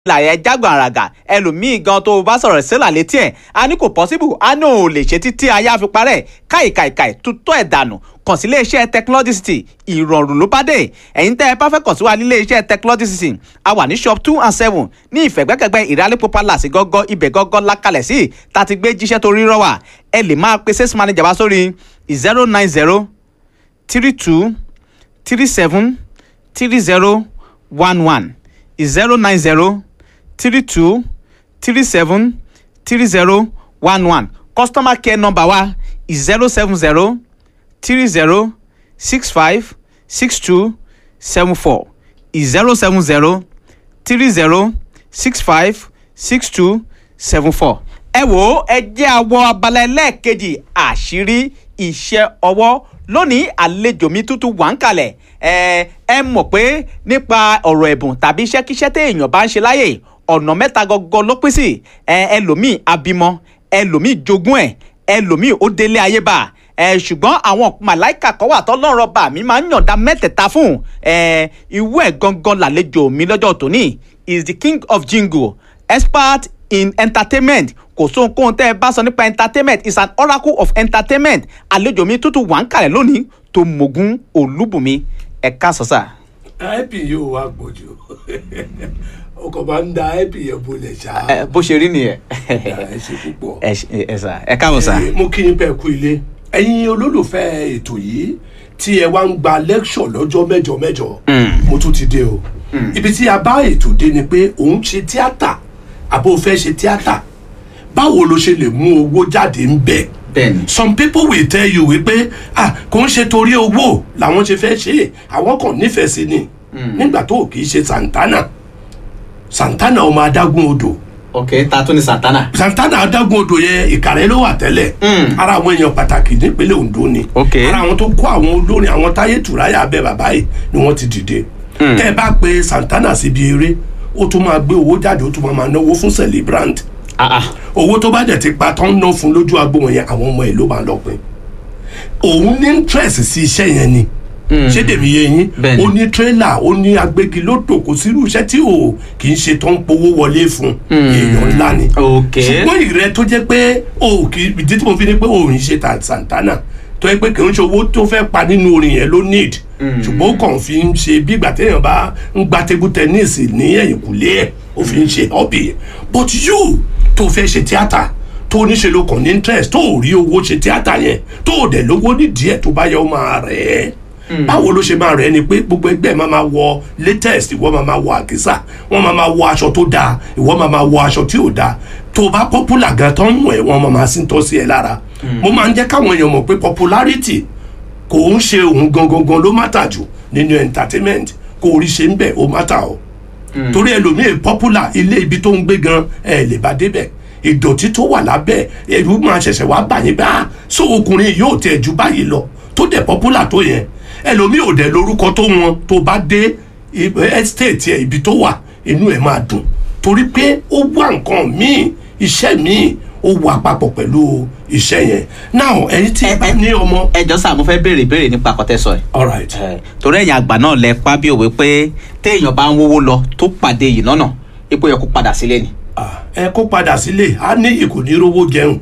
làyẹ jágbọ̀n àràgà ẹlòmíì gan tó o bá sọ̀rọ̀ sílà létí ẹ̀ a ní kò pọ́síbù a ní ò lè ṣe títí ayé àfi parẹ́ káìkàìkàì tutọ́ ẹ̀ dànù kàn sí iléeṣẹ́ technology city ìrọ̀rùn ló bá dé ẹ̀yin tẹ́ ẹ bá fẹ́ kàn sí wa ní iléeṣẹ́ technology city a wà ní shop two and seven ní ìfẹ̀gbẹ́kẹ̀gbẹ́ ìrálẹ́pọ̀ palace gọ́gọ́ ibẹ̀ gọ́gọ́ lákàlẹ̀ sí tá a ti gbé jíṣẹ́ tó rírọ́ wà ẹ lè máa pe sales manager wá sórí zero nine zero three two three seven three zero one one zero nine zero three two three seven three zero one one customer care number wa is zero seven zero three zero six five six two seven four is zero seven zero three zero six five six two seven four. ẹ wo ẹ jẹ́ àwọ̀ abala ẹlẹ́ẹ̀kejì àṣírí iṣẹ́ ọwọ́ lónìí àlejò mi tútù wà ń kalẹ̀ ẹ ẹ mọ̀ pé nípa ọ̀rọ̀ ẹ̀bùn tàbí iṣẹ́kíṣẹ́ téèyàn bá ń ṣe láyè ọ̀nà mẹ́ta gọ́gọ́ ló pín sí ẹ ẹlòmíì abímọ ẹlòmíì jogún ẹ ẹlòmíì ó délé ayé bá ẹ ṣùgbọ́n àwọn màláìkà kan wà tọ́lọ́rọ̀ bá mi máa ń yànda mẹ́tẹ̀ẹ̀ta fún ẹ ìwú ẹ̀ gangan làlejò mi lọ́jọ́ tòní is the king of jingle expert in entertainment kò sóhunkóhun tẹ́ ẹ bá sọ nípa entertainment is an oracle of entertainment àlejò mi tútù wà ń kalẹ̀ lónìí tó mogun olúbùnmi ẹ̀ka sọ́sà. ip yóò wá gbòjò o kò máa ń da ip yẹn bolẹ̀ ṣá. ẹ bó ṣe rí nìyẹn. ẹ ṣe púpọ̀. ẹ ṣe- ẹ sà ẹ káàbọ̀ sà. Eh, mo kí n bẹ́ẹ̀ kú ilé ẹ̀yin olólùfẹ́ ètò yìí tí ẹ wá ń gba lecture lọ́jọ́ mẹ́jọ mẹ́jọ mo tún ti dé o ibi tí a bá ètò dé ni pé òun ṣe tíátà àbò fẹ́ ṣe tíátà báwo ló ṣe lè mú owó jáde ń bẹ̀ bẹ́ẹ̀ni. some people will tell you wípé ah kò ń ṣe torí owó làwọn ṣe fẹ́ ṣe é àwọn kan nífẹ̀ẹ́ sí ni nígbà tó kì í ṣe santana santana ọmọ adágún odò ok ta tún ni santana. santana adágún odò yẹn ìkàrẹ́ ló wà tẹ́lẹ̀ ara àwọn èèyàn pàtàkì nípínlẹ̀ ondo ni Ok. ara àwọn tó kó àwọn olórin àwọn táyé tùráyà abẹ bàbá yìí ni wọ́n ti dìde tẹ́ ẹ bá pe santana síbi eré ó tún máa gbé owó jáde ó tún máa máa náwó fún celebrant ah ah owó tó bá dẹ̀ ti pa tán ná fún lójú agbo wọn yẹn àwọn ọmọ ẹ̀ ló máa lọ pin òun ní interest sí iṣẹ́ yẹn ni ṣé dèmi yé yín Bẹ́ẹ̀ni. ó ní tírélà ó ní agbégilódò kò sírú iṣẹ́ tí ò kì í ṣe tó ń powó wọlé fún èèyàn ńlá ni ok ṣùgbọ́n ìrẹ́ tó jẹ́ pé o kì í ìdí tí mo fi ní pé òun ṣe ta santana tó yẹ pé kì í ṣe owó tó fẹ́ pa nínú orin yẹn ló need ṣùgbọ́n ó kàn fi ń ṣe bí ìgbà téèyàn bá ń gba table tennis ní ẹ̀yìnkùlé ẹ̀ ó fi ń ṣe hobby but you tó fẹ́ ṣe tíátà tó níṣe ló kàn ní interest tó ò rí owó ṣe tíátà yẹn tó ò dẹ̀ lówó nídìí ẹ̀ tó bá yẹ ó máa rẹ̀ ẹ́ báwo ló ṣe máa rẹ̀ ni pé gbogbo ẹgbẹ́ máa máa wọ latest ìwọ máa máa wọ àkísà wọ́n máa máa wọ aṣọ tó dáa ìwọ máa máa wọ aṣọ tí ò dáa tó o bá popular gan tán wọ̀ ẹ́ wọ́n máa máa sí tọ́ sí ẹ lára mo máa ń jẹ́ káwọn èèyàn mọ̀ pé popularity kò ń ṣe òun gangan gan ló mátà jù nínú entertainment kò rí ṣe ń bẹ̀ ó mátà o torí ẹlòmíì popular ilé ibi tó ń gbé gan ẹ lè bá débẹ̀ ìdọ̀tí tó wà lábẹ́ ẹ̀rú máa ṣẹ̀ṣẹ̀ wá bà yín bá so ọkùnrin yóò tẹ̀ ju báyìí lọ tó dẹ̀ popular tó yẹn ẹlòmíì ò dẹ̀ lórúkọ tó wọn tó bá dé i- estate ẹ̀ ibi tó wà inú ẹ̀ máa dùn torí pé ó wá nǹkan míì iṣẹ́ míì ó wà papọ̀ pẹ̀lú iṣẹ́ yẹn now ẹ̀yin tí ẹ bá ní ọmọ ẹjọ sá mo fẹ́ béèrè béèrè nípa àkọtẹ́sọ ẹ̀. alright torí ẹ̀yin àgbà náà lẹ pa bí òwe pé téèyàn bá ń wówó lọ tó pàdé yìí lọ́nà ipò yẹ kó padà sílé ni. Ah, ẹ kó padà sílé a ní ìkò ní rówó jẹun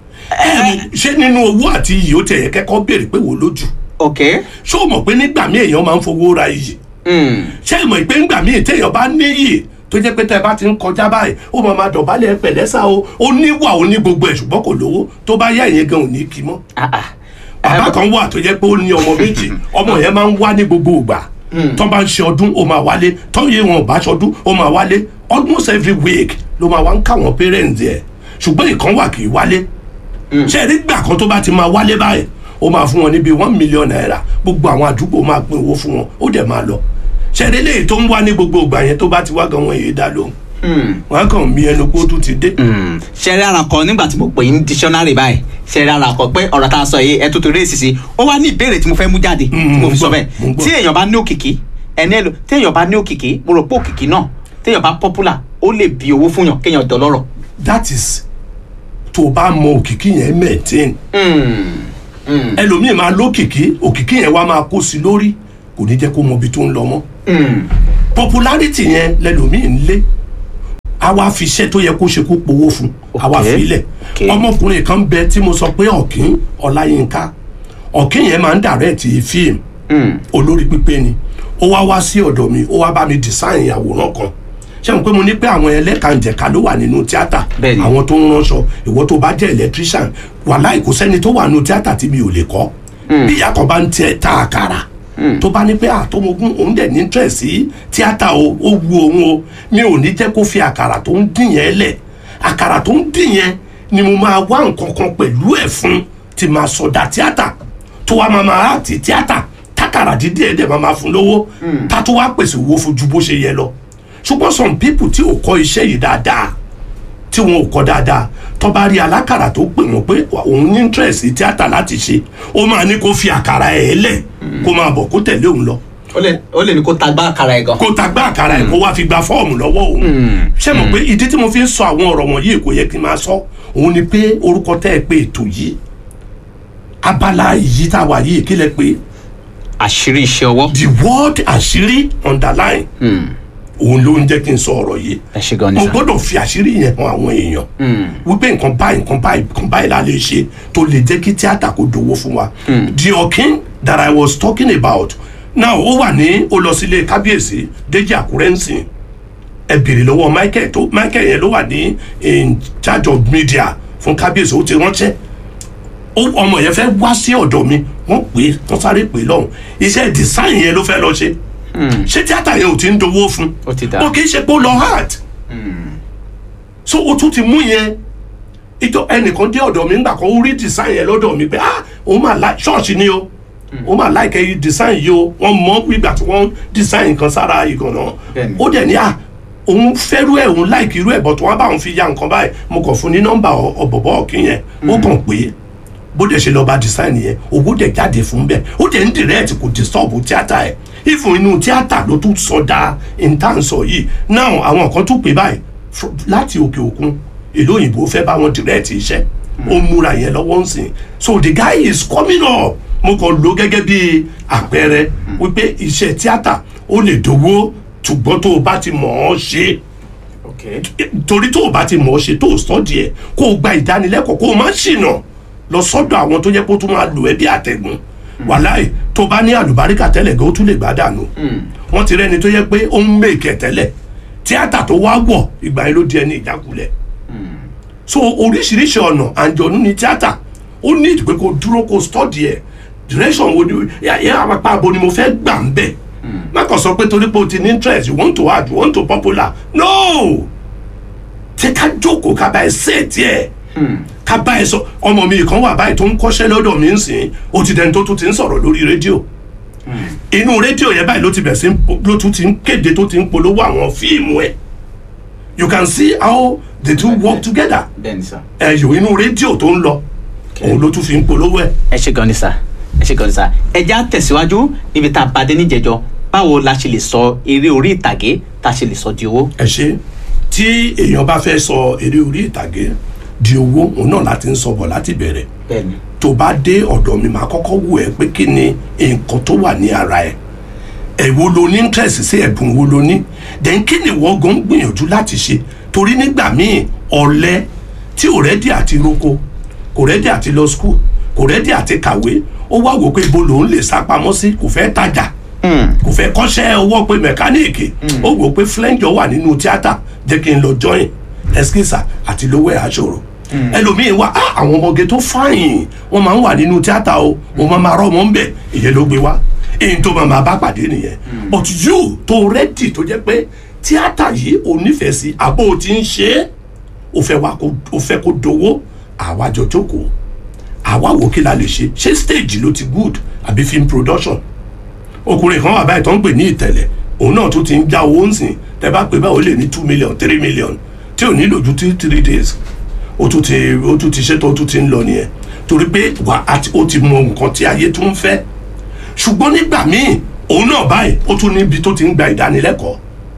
Ẹ, ṣé nínú owó àti iyì ó tẹ̀yẹ kẹ́kọ̀ọ́ béèrè pé wò lójú ok. ṣé o mọ̀ pé nígbà míì èèyàn máa ń fowó ra iyì Mm. ṣé ẹ mọ̀ pé nígbà míì téèyàn bá níyì tó jẹ́ pé tẹ́ ẹ bá ti ń kọjá báyìí ó máa máa dọ̀bálẹ̀ pẹ̀lẹ́sà o ó níwà ó ní gbogbo ẹ̀ ṣùgbọ́n kò lówó tó bá yá ìyẹn gan ò ní kí mọ́ ah ah. bàbá kan wà tó jẹ́ pé ó ní ọmọ méjì ọmọ yẹn máa ń wá ní gbogbo ìgbà tó bá ń ṣe ọdún ó máa wálé tó yẹ wọn ò bá ṣọdún ó máa wálé almost every week ló máa wá ń káwọn parents ẹ̀ ṣùgbọ́n ìkan wà kì í wálé ṣe é rí gbà kan tó bá ti máa wálé báyìí ó máa fún wọn níbi one million naira gbogbo àwọn àdúgbò máa pín owó fún wọn ó dẹ̀ máa lọ ṣe é rí léyìí tó ń wá ní gbogbo ìgbà yẹn tó bá ti wá gan wọn èyí dá lóhùn wọn á kàn mí ẹnu kó tún ti dé. ṣẹ́rí ara kan nígbà tí mo pè ní dictionary báyìí ṣẹ́rí ara kan pé ọ̀rọ̀ tá a sọ yìí ẹ tuntun rèé sísè ó wá ní ìbéèrè tí mo fẹ́ mú jáde tí mo fi sọ mo ń bẹ́ẹ̀ gbọ́. tí èèyàn bá ní òkìkí ẹni ẹlò tí èèyàn bá ní òkìkí mo rò pé òkìkí náà tí èèyàn bá popular ó lè bí owó fún yàn kéèyàn dọlọ́rọ̀. that is tó o bá mọ òkìkí yẹn maintain ẹlòmíì máa lókìkí òkìkí yẹn wá máa kó sí lórí kò ní jẹ́ kó mọ ibi tó ń lọ mọ́ popularity yẹn lẹlòmíì ń lé a wá fi iṣẹ́ tó yẹ kó ṣe kó powó fún a wá Okay. filẹ̀ Okay. ọmọkùnrin kan bẹ tí mo sọ pé ọ̀kín ọláyínká ọ̀kín yẹn máa ń dàrẹ́ẹ̀tì fíìmù olórí pípé ni ó wá wá sí ọ̀dọ̀ mi ó wá bá mi design àwòrán kan ṣé mo pé mo ní pé àwọn ẹlẹ́kànjẹ̀ka ló wà nínú tíátà Bẹ́ẹ̀ni. àwọn tó ń ránṣọ ìwọ tó bá jẹ́ electrician wàláì kò sẹ́ni tó wà nínú tíátà tí mi ò lè kọ́ bí ìyá kan bá ń tẹ ta àkàrà tó bá ní pé àtọmọgún òun dẹ̀ ní interest sí tíátà o ó wu òun o mi ò ní jẹ́ kó fi àkàrà tó ń dín yẹn lẹ̀ àkàrà tó ń dín yẹn ni mo máa wá nǹkan kan pẹ̀lú ẹ̀ fún tí máa sọdá tíátà tó wá máa máa àti tíátà tákàrà dídí ẹ̀ dẹ̀ máa máa fún lówó tá tó wá pèsè owó fún ju bó ṣe yẹ lọ ṣùgbọ́n some people tí ò kọ́ iṣẹ́ yìí dáadáa tí wọn ò kọ́ dáadáa tó bá rí alákàrà tó pè wọ́n pé òun ní interest sí tíátà láti ṣe ó máa ní kó fi àkàrà ẹ̀ lẹ̀ kó máa bọ̀ kó tẹ̀lé òun lọ ó lè ó lè ní kó tagbá àkàrà ẹ̀ gan. kó ta gbá àkàrà ẹ̀ kó wá fi gba fọ́ọ̀mù lọ́wọ́ òun ṣé mọ̀ pé ìdí tí mo fi ń sọ àwọn ọ̀rọ̀ wọ̀nyí kò yẹ kí n máa sọ òun ni pé orúkọ tẹ́ ẹ pé ètò yìí abala yìí tá a wà yìí kí lẹ pé àṣírí iṣẹ́ ọwọ́. the word àṣírí underline òun ló ń jẹ́ kí n sọ ọ̀rọ̀ yìí ẹ ṣe gan ni mo sà. gbọ́dọ̀ fi àṣírí yẹn hàn àwọn èèyàn wípé nǹkan báyìí nǹkan báyìí nǹkan báyìí la lè ṣe tó lè jẹ́ kí tíátà kó dowó fún wa the ọ̀kín that i was talking about now ó wà ní ó lọ sílé kábíyèsí Déjì Àkúrẹ́ ń sìn ẹ bèrè lọ́wọ́ Michael tó Michael yẹn ló wà ní in charge of media fún kábíyèsí ó ti ránṣẹ́ ó ọmọ yẹn fẹ́ wá sí ọ̀dọ̀ mi wọ́n pè é wọ́n sáré pè é lọ́hùn iṣẹ́ design yẹn ló fẹ́ lọ ṣe ṣé tíátà yẹn ò ti ń dowó fún Ó ti dà. ó kì í ṣe pé ó lọ hard so o tún ti mú yẹn ìjọ ẹnìkan dé ọ̀dọ̀ mi ńgbà kan ó rí design yẹn lọ́dọ̀ mi pé ah òun máa like ṣọ́ọ̀ṣì ni o òun máa like ẹyí design yìí o wọ́n mọ̀ ìgbà tí wọ́n design nǹkan sára ìgànnà Bẹ́ẹ̀ni. ó dẹ̀ ní à òun fẹ́rú ẹ̀ òun like irú ẹ̀ but wọ́n bá òun fi ya nǹkan báyìí mo kàn fún ní nọ́mbà ọ- ọ̀bọ̀bọ̀ ọ̀kìn yẹn ó kàn pé bó dẹ̀ ṣe lọ bá design yẹn owó dẹ̀ jáde fún bẹ́ẹ̀ ó dẹ̀ ń direct kò disturb tíátà ẹ̀ ìfún inú tíátà ló tún sọdá intansọ yìí now àwọn kan tún pè báyìí fr- láti òkè òkun ìlú òyìnbó fẹ́ bá wọn direct iṣẹ́ ó múra yẹn lọ́wọ́ ń sìn so the guy is coming up mo kàn lò gẹ́gẹ́ bí àpẹẹrẹ wípé iṣẹ́ tíátà ó lè dowó ṣùgbọ́n tó o bá ti mọ̀ ọ́ ṣe okay. torí tó o bá ti mọ̀ ọ́ ṣe tó o sọ́ọ̀dì ẹ̀ kó o gba ìdánilẹ́kọ̀ọ́ kó o má ṣìnà lọ sọ́dọ̀ àwọn tó yẹ kó o tún máa lò ẹ́ bí àtẹ̀gùn wàláì tó bá ní àlùbáríkà tẹ́lẹ̀ gan o tún lè gbá dànù wọ́n ti rẹ́ni tó yẹ pé ó ń mèkẹ́ tẹ́lẹ̀ tíátà tó wá wọ̀ ìgbà yẹn ló di ẹni ìjákulẹ̀ so oríṣiríṣi ọ̀nà àǹjọ̀nú ni tíátà ó ní ìdí pé kó o dúró kó o sọ́ọ̀dì ẹ̀ direction wo ni yẹ apá abo ni mo fẹ́ gbà ń bẹ̀ má kàn sọ pé torí pé o ti ní interest you want to add you want to popular no ṣé ká jókòó ká bá ẹ ṣètì ẹ ká bá ẹ sọ ọmọ mi kan wà báyìí tó ń kọ́ṣẹ́ lọ́dọ̀ mi ń sìn ó ti dẹni tó tún ti ń sọ̀rọ̀ lórí rédíò inú rédíò yẹn báyìí ló ti bẹ̀ sí ń po- ló tún ti ń kéde tó ti ń polówó àwọn fíìmù ẹ̀ you can see how the two work together bẹ́ẹ̀ni sà. ẹ̀yọ̀ inú rédíò tó ń lọ òun ló tún fi ń polówó ẹ̀ ẹ ṣe gan ni sà ẹ ṣe gan ni sà ẹ já tẹ̀síwájú níbi tá a bá dé níjẹjọ báwo la ṣe lè sọ eré orí ìtàgé tá a ṣe lè sọ di owó. ẹ ṣe tí èèyàn bá fẹ́ sọ eré orí ìtàgé di owó òun náà láti ń sọ bọ̀ láti bẹ̀rẹ̀ bẹ́ẹ̀ni. tó bá dé ọ̀dọ̀ mi máa kọ́kọ́ wù ẹ́ pé kí ni nǹkan tó wà ní ara ẹ̀ èwo lo ní interest sí ẹ̀bùn wo lo ní then kí ni wọ́n gan gbìyànjú láti ṣe torí nígbà míì ọ̀lẹ tí ò rẹ́dí àti roko kò rẹ́dí àti lọ school kò rẹ́dí àti kàwé ó wá wò pé ibo lòun lè sá pamọ́ sí kò fẹ́ tajà kò fẹ́ kọ́ṣẹ́ ọwọ́ pé mẹkáníìkì ó wò pé flenjo wà nínú tíátà jẹ́ kí n lọ join ẹskísà àti lówó ẹ̀ àṣòro ẹlòmíín wá "Ah, àwọn ọmọge tó fáyìn wọn máa ń wà nínú tíátà o wọn máa máa rọ ọmọ ń bẹ ìyẹn ló gbé wá èyí tó máa máa bá pàdé nìyẹn but you tó rẹ́dì tó jẹ́ pé tíátà yìí ò nífẹ̀ẹ́ sí àbó o ti ń ṣe é o fẹ́ wá kó o fẹ́ kó dowó àwa jọ jókòó àwa wò kí la lè ṣe ṣé stage ló ti good àbí film production ọkùnrin kan wà báyìí tó ń pè ní ìtẹ̀lẹ̀ òun náà tún ti ń já owó ń sìn tẹ bá pè báyìí ó lè ní two million three million tí ò nílò ju two three days ó tún ti ó tún ti ṣètò ó tún ti ń lọ nìyẹn torí pé wà á ti ó ti mọ nǹkan tí ayé tún ń fẹ́ ṣùgbọ́n nígbà míì òun náà báyìí ó tún níbi tó ti ń gba ìdánilẹ́kọ̀ọ́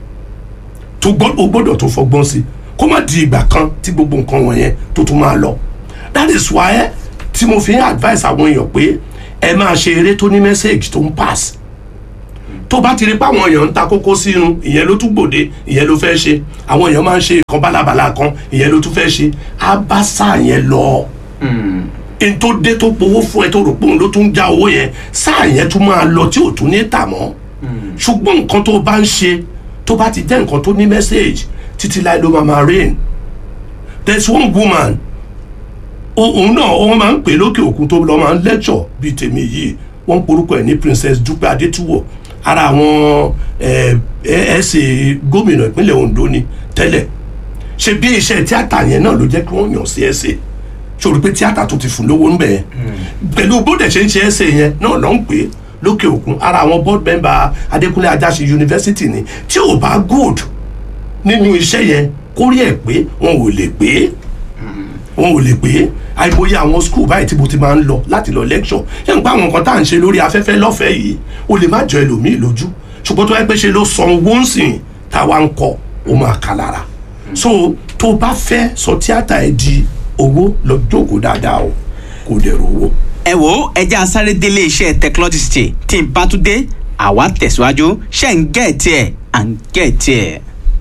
tó gbọ́ ó gbọ́dọ̀ tó fọgbọ́n sí kó má di ìgbà kan tí gbogbo nǹkan wọ̀nyẹn tó tún máa lọ that is why tí mo fi ń advice àwọn èèyàn pé ẹ máa ṣe eré tó ní message tó ń pass tó bá ti rí pé àwọn èèyàn ń ta kókó sínú ìyẹn ló tún gbòde ìyẹn ló fẹ́ ṣe àwọn èèyàn máa ń ṣe nǹkan bálabàla kan ìyẹn ló tún fẹ́ ṣe á bá sáà yẹn lọ n tó dé tó powó fún ẹ tó rò pé òun ló tún já owó yẹn sáà yẹn tún máa lọ tí ò tún ní tà mọ́ ṣùgbọ́n nǹkan tó bá ń ṣe tó bá ti jẹ́ nǹkan tó ní message títí láì ló máa máa rain there is one woman òun náà wọ́n máa ń pè lókè òkun tó lọ́ máa ń lecture bíi tèmi yìí wọ́n ń porúkọ ẹ̀ ní princess dúpẹ́ adétúwọ̀ ara àwọn ẹ̀ẹ́sẹ̀ gómìnà ìpínlẹ̀ ondo ni tẹ́lẹ̀ ṣe bí iṣẹ́ tíátà yẹn náà ló jẹ́ kí wọ́n yàn sí ẹ̀sẹ̀ sórí pé tíátà tó ti fún lówó ń bẹ̀ pẹ̀lú bóde ṣe ń ṣe ẹ̀sẹ̀ yẹn náà ló ń pè é lókè òkun ara àwọn board member adékúnlé ajáṣe university ni tí ò bá good nínú iṣẹ́ yẹn kórí ẹ̀ pé wọn ò lè pé wọn ò lè pé àìmọye àwọn school báyìí tí mo ti máa ń lọ láti lọ lecture ṣé n pa àwọn nǹkan tá à ń ṣe lórí afẹ́fẹ́ lọ́fẹ̀ẹ́ yìí o lè má jọ ẹlòmíì lójú ṣùgbọ́n tó yẹ pé ṣe ló san owó ń sìn táwa ń kọ ó máa kà lára so tó bá fẹ́ sọ tíátà ẹ di owó lọ jókòó dáadáa o kò dẹ̀rọ owó. ẹ wo ẹjẹ asáré délé iṣẹ́ technology tí n bá tún dé àwa tẹ̀síwájú ṣe ń gẹ̀ẹ́tì ẹ̀ à ń gẹ̀ẹ́tì ẹ̀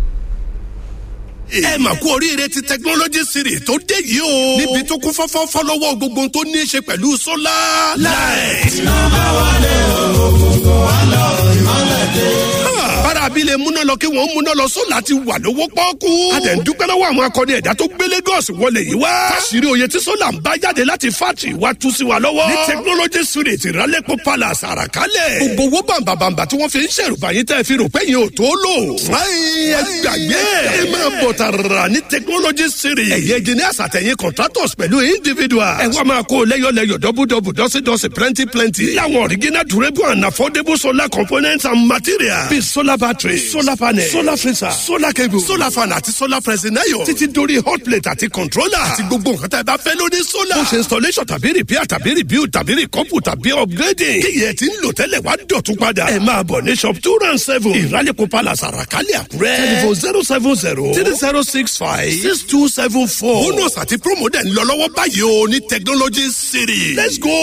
ẹ mà kú oríire ti technology series tó dé yìí o. níbi tó kún fọ́fọ́ fọ́lọ́wọ́ gbogbo ohun tó ní í ṣe pẹ̀lú sólà. láì. iná bá wálé ògùnkùn wá lọ ìmọ̀lẹ̀ dé. bára abilé múná lọ kí wọ́n múná lọ sólà ti wà lówó pọ́ọ́kú. a dẹ̀ ń dúpẹ́ lọ́wọ́ àwọn akọni ẹ̀dá tó gbé Lagos wọlé yìí wá. káṣírí oyè tí sólà ń bá jáde láti fátì wá tú sí wa lọ́wọ́. ní technology series ìrálẹ́pọ̀ palace àràkálẹ̀. gbogbo owó bàǹbàǹbà tí wọ́n fi ń ṣèrùbá yín tẹ́ fi rò pé yín ò tó lò. fúláyìn ẹ gbàgbé ẹ máa bọ̀ tààrà ní technology series. ẹ̀yẹ engineers àtẹ̀yìn contractors pẹ̀lú individuals. ẹ wá máa kó lẹ́yọ̀lẹ́yọ̀ dọ́bùdọ́bù dọ́sídọ́sí plenty plenty. láwọn original durable and affordable solar components and materials. bíi solar battery solar panel solar freezer solar cable solar fan àti solar pressing iron. títí dórí hot plate àti controller. àti gbogbo nǹkan tá ẹ bá fẹ́ lórí solar. ó ṣe installation tàbí repair tàbí rebuild tàbí recouple tàbí upgrading. kíyẹ̀ tí ń lò tẹ́lẹ̀ wá dọ̀tún padà. ẹ máa bọ̀ ní shop two round seven ìrálẹ̀kọ̀ palace àràkálẹ̀ àkúrẹ́. telephone zero seven zero three zero six five six two seven four. bonus àti promo dẹ̀ ń lọ lọ́wọ́ báyìí o ní technology city. let's go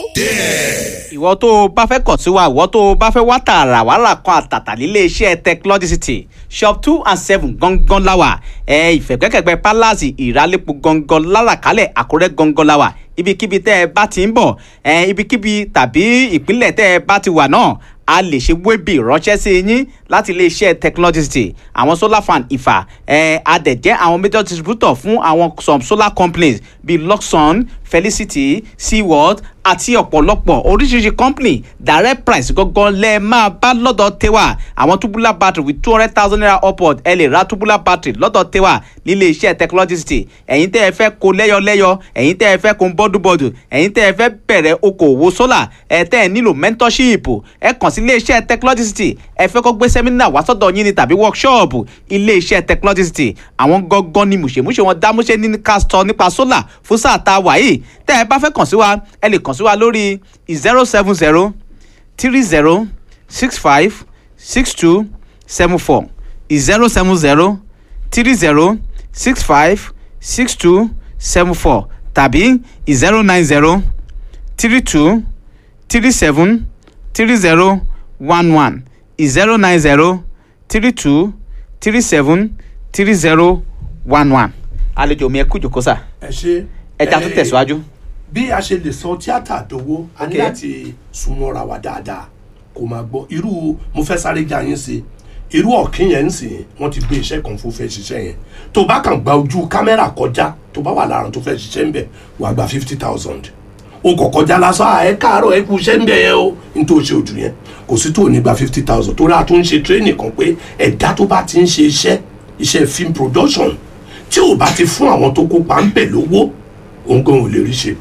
there. ìwọ tó o bá fẹ́ kàn sí wa ìwọ tó o bá fẹ́ wá tààrà wàhálà kan àtàtà nílé iṣẹ́ technology shop two and seven gangan láwà ẹ ìfẹ̀gbẹ́kẹ̀gbẹ́ palace ìrálẹ́pọ̀ gangan lálàkálẹ̀ àkúrẹ́ gangan láwà ibikíbi tẹ́ ẹ bá ti ń bọ̀ ẹ ibikíbi tàbí ìpínlẹ̀ tẹ́ ẹ bá ti wà náà a lè ṣe wébì ránṣẹ́ sí yín láti iléeṣẹ́ technology àwọn solar fan ìfà ẹ̀ adẹ̀jẹ́ àwọn major distributor fún àwọn some solar companies bíi luxon felicity seaworld àti ọ̀pọ̀lọpọ̀ oríṣiríṣi company direct price gangan lẹ máa bá lọ́dọ̀ tẹ́wà àwọn tubular battery with two hundred thousand naira upward ẹ lè ra tubular battery lọ́dọ̀ tẹ́wà nílé iṣẹ́ technology ẹ̀yin tẹ́ ẹ fẹ́ kó lẹ́yọlẹ́yọ ẹ̀yin tẹ́ ẹ fẹ́ kó bọ́dúbọ́dù ẹ̀yin tẹ́ ẹ fẹ́ bẹ̀rẹ̀ okòwò solar ẹ̀ tẹ́ ẹ nílò mentorship ẹ kàn sí ilé iṣẹ́ technology ẹ fẹ́ kó gbé sẹ́mínà wá sọ́dọ̀ yín ni tàbí workshop ilé iṣẹ́ technology àwọn gangan ni mùṣemúṣe wọn dámúṣe ní ká sọ nípa solar fún sáà tá a wà yìí tẹ́ ẹ bá fẹ́ kàn sí wa ẹ lè kàn sí wa lórí zero seven zero three zero six five six two seven four zero seven zero three zero six five six two seven four tàbí zero nine zero three two three seven three zero one one zero nine zero three two three seven three zero one one. àlejò mi ẹ kú ìjókòó sà ẹ ṣe. ẹja tó tẹ̀síwájú. bí a ṣe lè sọ tíátà dowó a ní Okay. láti súnmọ́ra wa dáadáa kó máa gbọ́ irú mo fẹ́ sáré já yín sí irú ọ̀kín yẹn ń sìn wọ́n ti gbé iṣẹ́ kan fún fẹ́ ṣiṣẹ́ yẹn tó bá kàn gba ojú kámẹ́rà kọjá tó bá wà láàrin tó fẹ́ ṣiṣẹ́ ń bẹ̀ wàá gba fifty thousand o kò kọjá lásán à ẹ káàárọ̀ ẹ kú iṣẹ́ ń bẹ̀ yẹn o n tó ṣe ojú yẹn kò sí tó ní gba fifty thousand torí a tún ń ṣe training kan pé ẹ̀dá tó bá ti ń ṣe iṣẹ́ iṣẹ́ film production tí ò bá ti fún àwọn tó kópa ń bẹ̀ lówó òun gan ò lè rí ṣe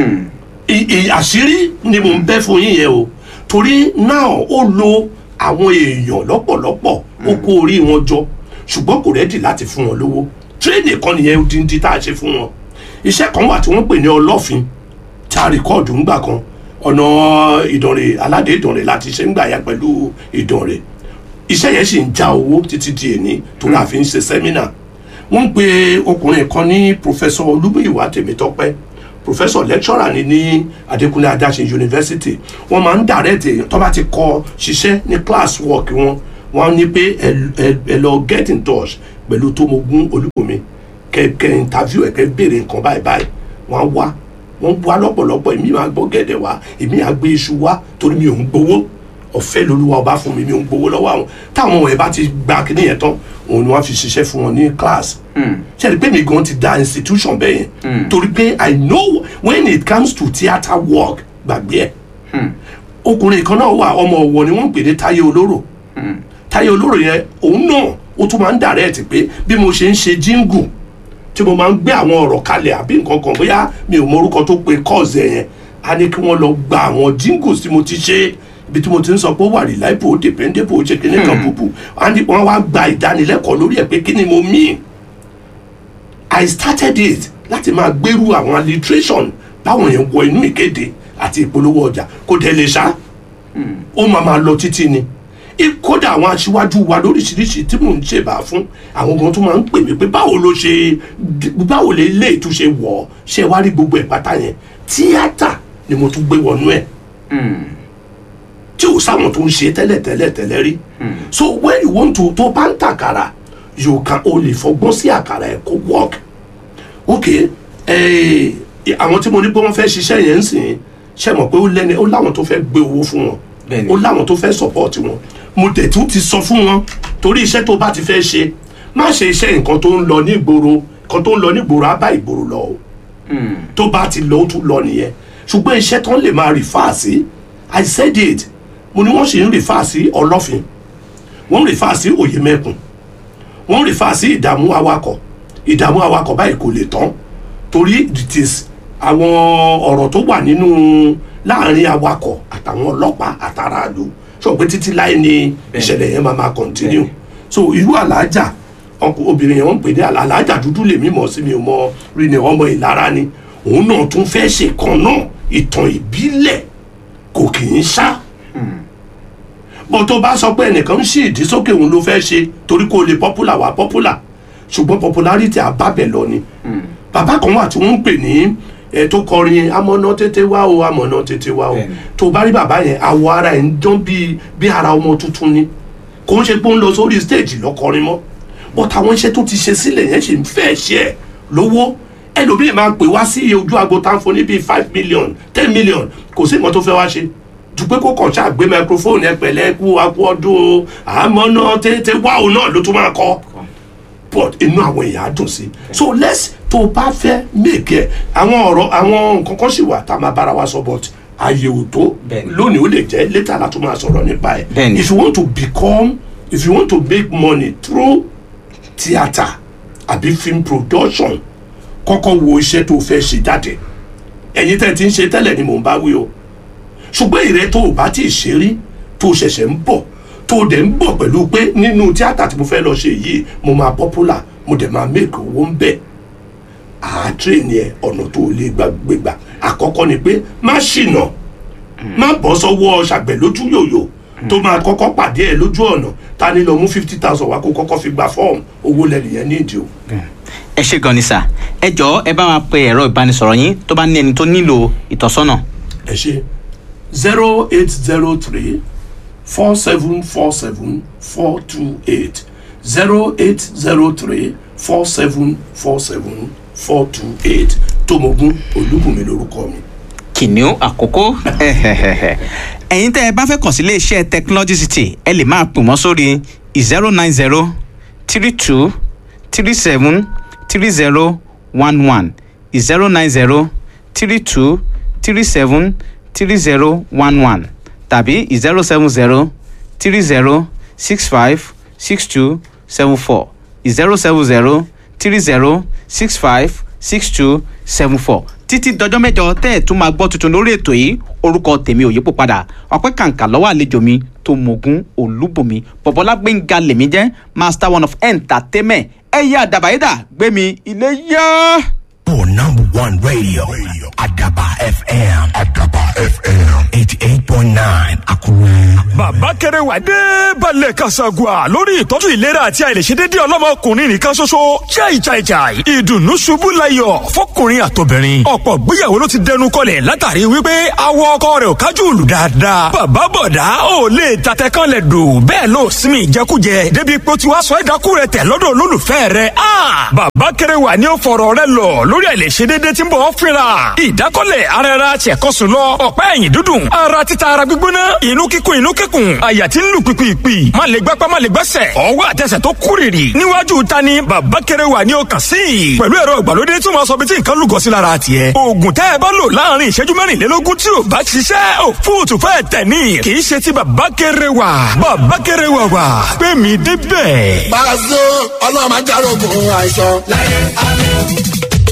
ì- ì- àṣírí ni mò ń bẹ́ fún yín yẹn o torí náà ó lo àwọn èèyàn lọ́pọ̀lọpọ̀ ó kó orí wọn jọ ṣùgbọ́n kò rẹ́dì láti fún wọn lówó tírénì kan nìyẹn odindi tá a ṣe fún wọn iṣẹ́ kan wà tí wọ́n pè ní ọlọ́fin tá a rìkọ́ọ̀dù ńgbà kan ọ̀nà ìdànrè aládé ìdànrè láti ṣe ńgbà yà pẹ̀lú ìdànrè iṣẹ́ yẹn sì ń já owó títí di èní tó náà fi ń ṣe sẹ́mínà wọ́n pe ọkùnrin kan ní pòfẹ́sọ olúmúyìwá tèmítọ́pẹ́ professor lecturer ni ní Adékúnlé Adáṣin University wọ́n máa ń direct èèyàn tó bá ti kọ ṣiṣẹ́ ní class work wọn wọ́n ní pé ẹ ẹ ẹ lọ get in touch pẹ̀lú Tómogún Olúbùnmi kẹ̀kẹ́ interview ẹ̀ kẹ́ béèrè nǹkan báyìí báyìí wọ́n á wá wọ́n wá lọ́pọ̀lọpọ̀ èmi máa gbọ́ gẹ̀dẹ̀ wá èmi á gbé iṣu wá torí mi ò ń gbowó ọ̀fẹ́ lolúwa ọba fún mi mi ò ń gbowó lọ́wọ́ àwọn táwọn ọmọ ẹ̀ bá ti gba kíní yẹn tán òun ni wọ́n fi ṣiṣẹ́ fún wọn ní class ṣe é pé mi gan ti da institution bẹ́ẹ̀ yẹn torí pé I know when it comes to theatre work gbàgbé ẹ̀ ọkùnrin kan náà wà ọmọ ọ̀wọ̀ ni wọ́n ń pè ní Táyé Olóró Táyé Olóró yẹn òun náà ó tún máa ń direct pé bí mo ṣe ń ṣe jingle tí mo máa ń gbé àwọn ọ̀rọ̀ kalẹ̀ àbí nǹkan kan bóyá mi ò mọ orúkọ tó pe kọ́ọ̀sì ẹ̀ yẹn a ní kí wọ́n lọ gba àwọn jingles tí mo ti ṣe ibi tí mo ti ń sọ pé ó wà reliable ó dependable ó ṣe kíní kan bùbù a ní wọ́n wá gba ìdánilẹ́kọ̀ọ́ lórí ẹ̀ pé kí ni mo mean I started it láti máa gbèrú àwọn alliteration báwọn yẹn wọ inú ìkéde àti ìpolówó ọjà kò dẹ̀ lè ṣá ó máa máa lọ títí ni kódà àwọn aṣíwájú wa lóríṣiríṣi tí mò ń ṣèbà fún àwọn kan tó máa ń pè mí pé báwo ló ṣe báwo lè lè tún ṣe wọ̀ ọ́ ṣe wá rí gbogbo ẹ̀ pátá yẹn tíátà ni mo tún gbé wọnú ẹ̀ tí ò sáwọn tó ń ṣe tẹ́lẹ̀ tẹ́lẹ̀ tẹ́lẹ̀ rí so when you want to tó bá ń tàkàrà you can o lè fọgbọ́n sí àkàrà ẹ̀ kó work ok àwọn tí mo ní pé wọ́n fẹ́ ṣiṣẹ́ yẹn ń sìn ṣe mọ̀ pé ó lẹ́ni ó láwọn tó fẹ́ gbé owó fún wọn ó láwọn tó fẹ́ support wọn mo dẹ̀ tún ti sọ fún wọn torí iṣẹ́ tó bá ti fẹ́ ṣe má ṣe iṣẹ́ nǹkan tó ń lọ ní ìgboro nǹkan tó ń lọ ní ìgboro á bá ìgboro lọ o tó bá ti lọ ó tún lọ nìyẹn ṣùgbọ́n iṣẹ́ tó ń lè máa refer sí I said it mo ní wọ́n sì ń refer sí ọlọ́fin wọ́n ń refer sí òyìnmẹ́kùn wọ́n ń refer sí ìdààmú awakọ̀ ìdààmú awakọ̀ báyìí kò lè tán torí it is àwọn ọ̀rọ̀ tó wà nínú láàrin awakọ̀ àtàwọn ọlọ́pàá àtàràlù sọ̀pẹ́ títí láì ní ìṣẹ̀lẹ̀ yẹn máa máa continue so irú àlàájà obìnrin yẹn wọ́n ń pè ní àlàájà dúdú lèmi mọ̀ sí mi ò mọ rí ni ọmọ ìlara ni òun náà tún fẹ́ ṣe kan náà ìtàn ìbílẹ̀ kò kì í ṣá bó tó bá sọ pé ẹnìkan ń ṣí ìdí sókè òun ló fẹ́ ṣe torí kó lè popular wá popular ṣùgbọ́n popularity àbábẹ̀ lọ ni bàbá kan wà tí wọ́n ń pè ní ẹ tó kọrin amọ̀nà tètè wá o amọ̀nà tètè wá o tó bá rí bàbá yẹn àwọ̀ ara ẹ̀ ń dán bíi bí ara ọmọ tuntun ni kò ń ṣe pé ó ń lọ sórí stage lọ́kọrin mọ́ but àwọn iṣẹ́ tó ti ṣe sílẹ̀ yẹn ṣe ń fẹ́ ṣe ẹ̀ lówó ẹlòmíì máa pè wá sí ojú agbo táǹfò ní bíi five million ten million kò sí nǹkan tó fẹ́ wá ṣe ju pé kó kàn ṣáà gbé microphone ẹ pẹ̀lẹ́ kú akú ọdún o amọ̀nà tètè wá o náà ló tún máa kọ́ but inú àwọn èèyàn á dùn sí so let's tó o bá fẹ́ make ẹ̀ àwọn ọ̀rọ̀ àwọn nǹkan kan sì wà tá a máa bára wa sọ but ààyè ò tó lónìí ó lè jẹ́ later la tún máa sọ̀rọ̀ nípa ẹ̀ if you want to become if you want to make money through theatre àbí film production kọ́kọ́ wo iṣẹ́ tó o fẹ́ ṣe jáde ẹ̀yin tẹ́ ti ń ṣe tẹ́lẹ̀ ni mò ń bá wí o ṣùgbọ́n ìrẹ́ tó o bá ti ṣe rí tó o ṣẹ̀ṣẹ̀ ń bọ̀ tó o dẹ̀ ń bọ̀ pẹ̀lú pé nínú tíátà tí mo fẹ́ lọ ṣe yìí mo máa popular mo dẹ̀ máa make owó ń bẹ̀ àátírè ni ẹ ọ̀nà tó o lè gbàgbégbà àkọ́kọ́ ni pé má ṣìnà má bọ́ sọ́wọ́ ṣàgbẹ̀ lójú yòyò tó máa kọ́kọ́ pàdé ẹ lójú ọ̀nà ta ni lọ mú fifty thousand wá kó kọ́kọ́ fi gba fọ́ọ̀mù owó lẹ́nìyẹn ní ìdí o. ẹ ṣe gan ni sà ẹ jọ̀ọ́ ẹ bá wa pe ẹ̀rọ ìbánisọ̀rọ̀ yín tó bá ní ẹni tó nílò ìtọ́sọ́nà. ẹ ṣe zero eight zero three four seven four seven four two eight zero eight zero three four seven four seven four two eight Tómogún Olúbùnmi lórúkọ mi. kìnìún àkókò ẹ̀yin tẹ́ ẹ bá fẹ́ kàn sí iléeṣẹ́ technology city ẹ lè máa pè wọ́n sórí zero nine zero three two three seven three zero one one zero nine zero three two three seven three zero one one tàbí zero seven zero three zero six five six two seven four zero seven zero three zero six five six two seven four títí dọjọ́ mẹ́jọ tẹ́ ẹ̀ tún máa gbọ́ tuntun lórí ètò yìí orúkọ tèmi ò yípo padà ọpẹ́ kàǹkà lọ́wọ́ àlejò mi Tómogún Olúbùnmi bọ̀bọ́lá gbẹ̀ngà lèmi jẹ́ master one of entertainment ẹ̀yẹ àdàbàyédà gbẹ̀mí ilé yá. For number one radio, Adaba FM. Adaba FM. 88.9 point nine àkúrẹ́. bàbá kẹrẹ wà dé balẹ̀ kasagua lórí ìtọ́jú ìlera àti àìlèṣedédé ọlọ́mọkùnrin nìkan ṣoṣo chai chai chai ìdùnnú ṣubú layọ̀ fọkùnrin àtobìnrin ọ̀pọ̀ gbéyàwó ló ti dẹnu kọlẹ̀ látàrí wípé awọ ọkọ rẹ̀ ò kájú òlù dáadáa bàbá bọ̀dá ò lè tatẹ kan lẹ̀ dò bẹ́ẹ̀ ló sinmi ìjẹkújẹ débi pé ó ti wá sọ ẹ̀dákú rẹ̀ tẹ̀ lọ́dọ̀ olólùfẹ́ rẹ̀ bàbá kẹrẹ wà ní ó fọ̀rọ̀ rẹ̀ lọ lórí àìlèṣedédé tí ń bọ̀ ọ́ fínra ìdákọ́lẹ̀ ara ẹra tiẹ̀kọ́sùn lọ ọ̀pá ẹ̀yìn dúdùn ara títa ara gbígbóná inú kíkún inú kíkún àyà tí ń lù pìpìpì má lè gbápá má lè gbẹ́sẹ̀ ọwọ́ àtẹsẹ̀ tó kúrìrì níwájú ta ni bàbá kẹrẹ wà ní ọkàn sí i pẹ̀lú ẹ̀rọ ìgbàlódé tí wọ́n sọ bí tí nǹkan lùgọ́ sí lára tiẹ̀ oògùn tẹ́ ẹ bá lò láàrin ìṣẹ́jú mẹ́rìnlélógún tí ò bá ṣiṣẹ́ ò fóòtù fẹ́ tẹ̀ ní kì í ṣe ti bàbá kẹrẹ wà bàbá kẹrẹ wà wà pé mi débẹ̀. Pàṣẹ ọlọ́mọ ajárogun àìsàn láyé àlọ́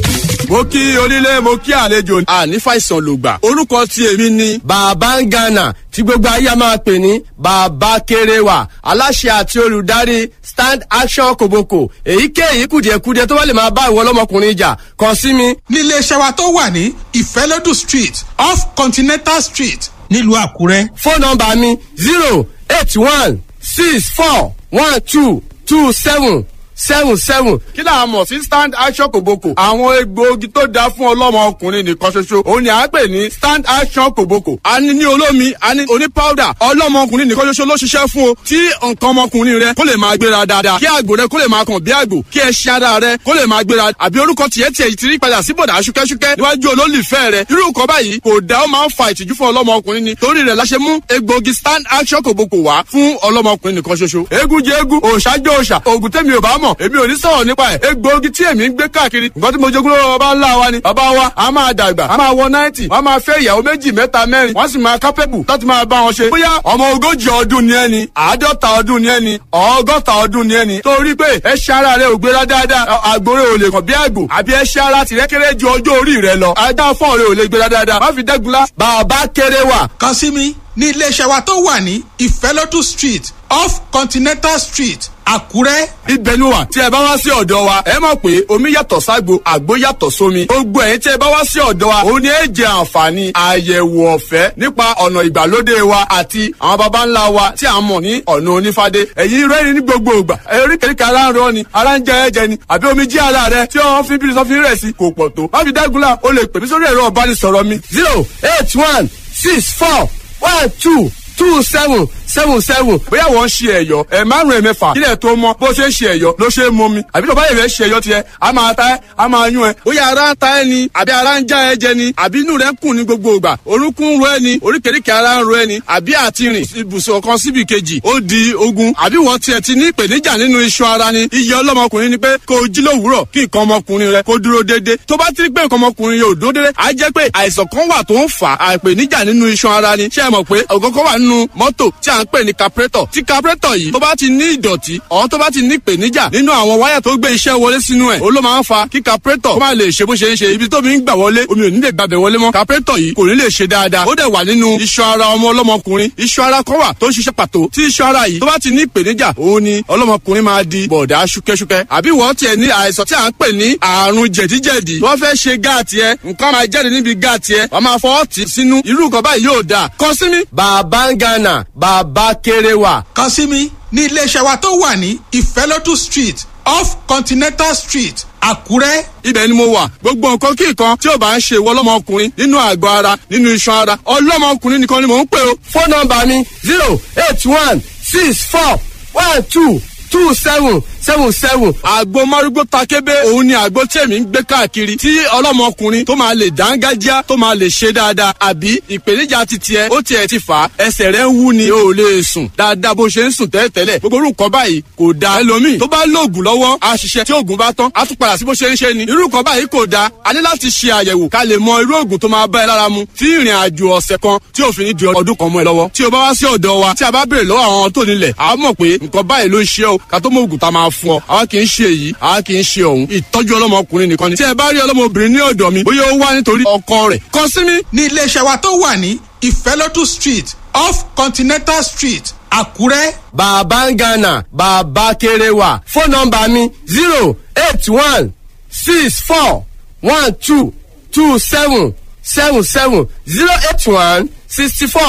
mo kí onílé mo kí àlejò àní fàìsàn lògbà orúkọ tí èmi ni. bàbá ń gànà tí gbogbo ayé máa pè ní bàbá kéréwà aláṣẹ àti olùdarí stand action kòbókò èyíkéyìí kùdìẹ̀kudiẹ tó bá lè máa bá ìwọ ọlọ́mọkùnrin jà kàn sí mi. nílé iṣẹ́ wa tó wà ní ìfẹ́lódù street off continental street nílùú àkúrẹ́. fóònù nọmba mi zero eight one six four one two two seven seven seven. kí là á mọ̀ sí stand action kòbókò. àwọn egbòogi tó dáa fún ọlọ́mọ ọkùnrin nìkan ṣoṣo. òun ni à ń pè ní stand action kòbókò. a ní ní olómi a ní oní powder. ọlọ́mọ ọkùnrin nìkan ṣoṣo ló ṣiṣẹ́ fún o. tí nǹkan ọmọkùnrin rẹ kó lè máa gbéra dáadáa. kí àgbò rẹ kó lè máa kàn bí àgbò. kí ẹṣin ara rẹ kó lè máa gbéra. àbí orúkọ tiẹ̀ tiẹ̀ ti rí padà sí bọ̀dà ṣúkẹ́ṣúkẹ́ níwájú olólùfẹ́ rẹ. irú nǹkan báyìí kò dá ó máa ń fa ìtìjú fún ọlọ́mọ ọkùnrin ni. torí rẹ̀ la ṣe mú egbòogi stand action kòbókò wá fún ọlọ́mọ ọkùnrin nìkan ṣoṣo. eégún jẹ eégún òòṣà jẹ òòṣà òògùn tẹ́mi ò bá mọ̀ èmi ò ní sọ̀rọ̀ nípa ẹ̀ egbòogi tí èmi ń gbé káàkiri nǹkan tí mo jogún lọ́wọ́ bàbá ńlá wa ni bàbá wa a máa dàgbà a máa wọ náìtì wọ́n máa fẹ́ ìyàwó méjì mẹ́ta mẹ́rin wọ́n sì máa kápẹ́bù láti máa bá wọn ṣe. bóyá ọmọ ogójì ọdún ni ẹni àádọ́ta ọdún ni ẹni ọgọ́ta ọdún ni ẹni torí pé ẹṣin ara rẹ ò gbéra dáadáa àgbòrè ò lè kàn bí àgbò àbí ẹṣin ara tìrẹ kéré ju ọjọ́ orí rẹ lọ ajá fọ́ọ̀ rẹ ò lè gbéra dáadáa má fi dẹ́gunlá bàbá kéré wà. kàn sí mi ní iléeṣẹ́ wa tó wà ní ìfẹ́lódù street off continental street àkúrẹ́. ibẹ̀ ni wà tí ẹ bá wá sí ọ̀dọ̀ wa ẹ mọ̀ pé omi yàtọ̀ ságbo àgbo yàtọ̀ sómi gbogbo ẹ̀yin tí ẹ bá wá sí ọ̀dọ̀ wa òun ni ẹ jẹ àǹfààní àyẹ̀wò ọ̀fẹ́ nípa ọ̀nà ìgbàlódé wa àti àwọn baba ńlá wa tí a mọ̀ ní ọ̀nà onífádé ẹ̀yin rẹ́rìn ní gbogbo ìgbà oríkèéríkèé ara ń rọ ni ara ń jẹ ẹ̀jẹ̀ ni àbí omi jí ara rẹ tí wọ́n fi bírí sọ́fin rẹ̀ sí kò pọ̀ tó má fi dágunlá o lè pè mí sórí ẹ̀rọ ọ̀bánisọ̀rọ̀ mi. zero eight one six four one two two seven seven seven. bóyá wọ́n ń ṣe ẹ̀yọ́ ẹ̀ márùn ẹ̀ mẹ́fà kílẹ̀ tó mọ́ bó ṣe ń ṣe ẹ̀yọ́ ló ṣe é mọ́ mi àbí tó bá yẹ fẹ́ ṣe ẹ̀yọ́ tiẹ̀ a máa ta ẹ́ a máa yún ẹ. bóyá ara ń ta ẹ ni àbí ara ń já ẹ jẹ ni àbí inú rẹ ń kùn ní gbogbo ìgbà orúnkún ń ro ẹ ni oríkèéríkèé ara ń ro ẹ ni àbí àti rìn ibùsùn kan síbi kejì ó di ogun àbí wọ́n tiẹ̀ ti ní ìpèníjà nínú iṣan ara ni iye ọlọ́mọkùnrin ni pé kó o jí lówùúrọ̀ kí nǹkan ọmọkùnrin rẹ kó dúró déédéé tó bá ti rí pé nǹkan ọmọkùnrin yóò dúró déédéé á jẹ́ pé àìsàn kan wà tó ń fà á ìpèníjà nínú iṣan ara ni ṣé ẹ mọ̀ pé ògógó wà nínú mọ́tò tí à ń pè ní carburetor tí carburetor yìí tó bá ti ní ìdọ̀tí ọ̀hún tó bá ti ní ìpèníjà nínú àwọn wáyà tó gbé iṣẹ́ wọlé sínú ẹ̀ ó ló máa ń fa kí carburetor kó má lè ṣe bó ṣe ń ṣe ibi tó mi ń gbà wọlé omi ò ní lè gbàbẹ̀ wọlé mọ́ carburetor yìí kò ní lè ṣe dáadáa ó dẹ̀ wà nínú iṣan ara ọmọ ọlọ́mọkùnrin iṣan ara kan wà tó ń ṣiṣẹ́ pàtó tí iṣan ara yìí tó bá ti ní ìpèníjà òun ni ọlọ́mọkùnrin máa di bọ̀dá ṣúkẹ́ṣúkẹ́ àbí wọ́n tiẹ̀ ní àìsàn tí à ń pè ní àrùn jẹ̀díjẹ̀dí wọ́n fẹ́ ṣe gáàtì ẹ nǹkan máa jáde níbi gáàtì ẹ wọ́n máa fọwọ́ tì sínú irú nǹkan báyìí yóò dáa kàn sí mi. bàbá ń gànà bàbá kéré wà. kàn sí mi ní iléeṣẹ́ wa tó wà ní ìfẹ́lódù street off continental street àkúrẹ́. ibẹ̀ ni mo wà gbogbo nǹkan kí nǹkan tí ò bá ń ṣe ìwọ ọlọ́mọkùnrin nínú àgọ́ ara nínú iṣan ara ọlọ́mọkùnrin nìkan ni mò ń pè o. fóònù nọmba mi zero eight one six four one two two seven seven seven. àgbo márúgbó takébé òun ni àgbo tí èmi ń gbé káàkiri tí ọlọ́mọkùnrin tó máa lè dángájá tó máa lè ṣe dáadáa àbí ìpèníjà ti tiẹ̀ ó tiẹ̀ ti fà á ẹsẹ̀ rẹ̀ ń wú ni o ò lè sùn dáadáa bó ṣe ń sùn tẹ́lẹ̀tẹ́lẹ̀ gbogbo orúkọ báyìí kò da ẹlòmíì tó bá lóògùn lọ́wọ́ á ṣiṣẹ́ tí oògùn bá tán á tún padà sí bó ṣe ń ṣe ni irú nǹkan báyìí kò da a ní láti ṣe àyẹ̀wò ká lè mọ irú oògùn tó máa bá ẹ lára mu tí ìrìn àjò ọ̀sẹ̀ kan tí òfin ní di ọdún kan mọ́ ẹ lọ́wọ́ tí o bá wá sí ọ̀dọ̀ wa tí a bá béèrè lọ́wọ́ àwọn tó nílẹ̀ a mọ̀ pé nǹkan báyìí ló ń ṣe o ká tó mọ oògùn tá a máa fún ọ àwa kì í ṣe èyí àwa kì í ṣe òun ìtọ́jú ọlọ́mọkùnrin nìkan ni tí ẹ bá rí ọlọ́mọbìnrin ní ọ̀dọ̀ mi bóyá ó wá nítorí ọkọ rẹ̀ kàn sí mi. ní iléeṣẹ́ wa tó wà ní ìfẹ́lódù street off continental street àkúrẹ́. bàbá ń gànà bàbá kéré wà fóònù nọmba mi zero eight one six four one two two seven seven seven zero eight one sixty four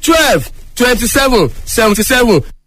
twelve twenty seven seventy seven